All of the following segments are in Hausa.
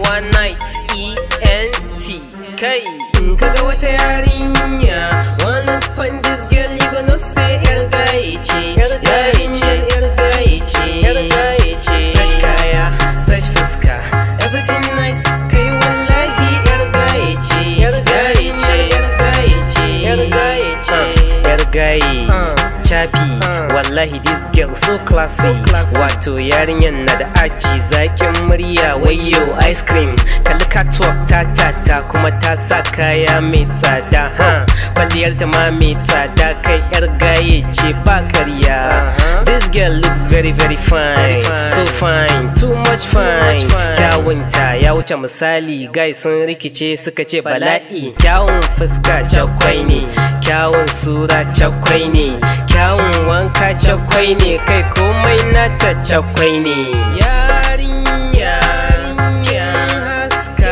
one night E-N-T Kai in kaga wata yarinya One look on this girl you gonna say yar gaye ce Yarinyar yar gaye ce Fresh kaya, fresh fuska Everything nice Kai wallahi yar gaye ce Yarinyar yar gaye ce Yar gaye Chappy Wallahi this girl so classy Wato yarinyar na da aji zaƙin murya wayo ice cream Kalli catwalk ta ta ta kuma ta sa kaya mai tsada ha Kwalliyar ta ma mai tsada kai yar gaye ce ba karya This girl looks very very fine So fine, too much fine Kyawunta ya wuce misali guys sun rikice suka ce bala'i Kyawun fuska cakwai ne Kyawun sura cakwai ne Kyawun wanka cakwai ne kai komai nata cakwai ne Yarinya kin haska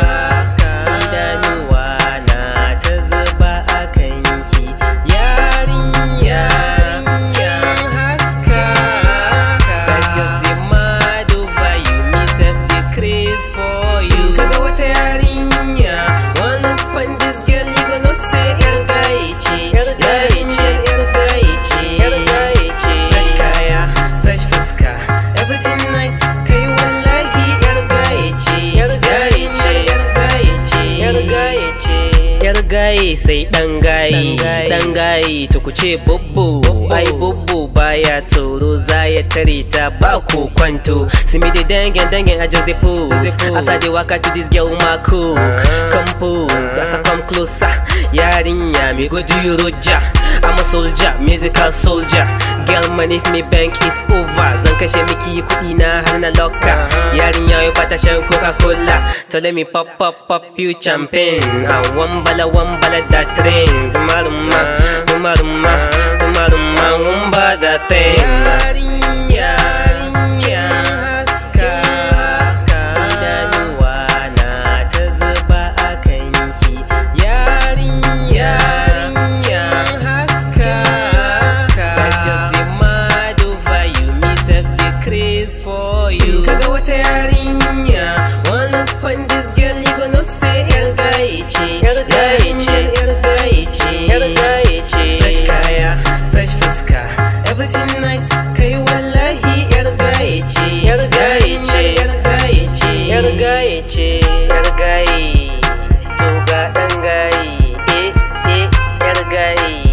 Idanuwa na ta zuba a kanki Yarinya kin haska That's just the mad over you Me set the craze for you Kaga wata yarinya One up on this girl you gonna say yar gaye ce Yarinyar yar gaye ce Fresh kaya, fresh fuska Everything nice Kai wallahi yar gaye ce Yarinyar yar gaye ce Yar gaye sai dan gaye Dan gaye to ku ce bubbu Ai bubbu baya tsoro za ya tare ta ba ko kwanto See me the dangen dangen I just the pose As I dey waka to this girl my cook Compose as I come closer Yarinya me go do you roja I'm a soldier, musical soldier Girl man if me bank is over Zan kashe miki kuɗi na har na loka Yarinya yau bata shan Coca-Cola So let me pop pop pop you champagne A wambala wambala da train Dumaruma, dumaruma, dumaruma Wamba da train Yarinya, yarinya haska Idanuwa na ta zuba a kanki Yarinya, yarinya haska That's just the mad over you Me set the craze for you Kaga wata yarinya One up on this girl you gonna say yar gaye ce Yarinyar yar gaye ce Fresh kaya, fresh fuska Everything nice Kai wallahi yar gaye ce Yarinyar yar gaye ce Yar gaye ce Yar gaye To ga ɗan gaye Eh eh yar gaye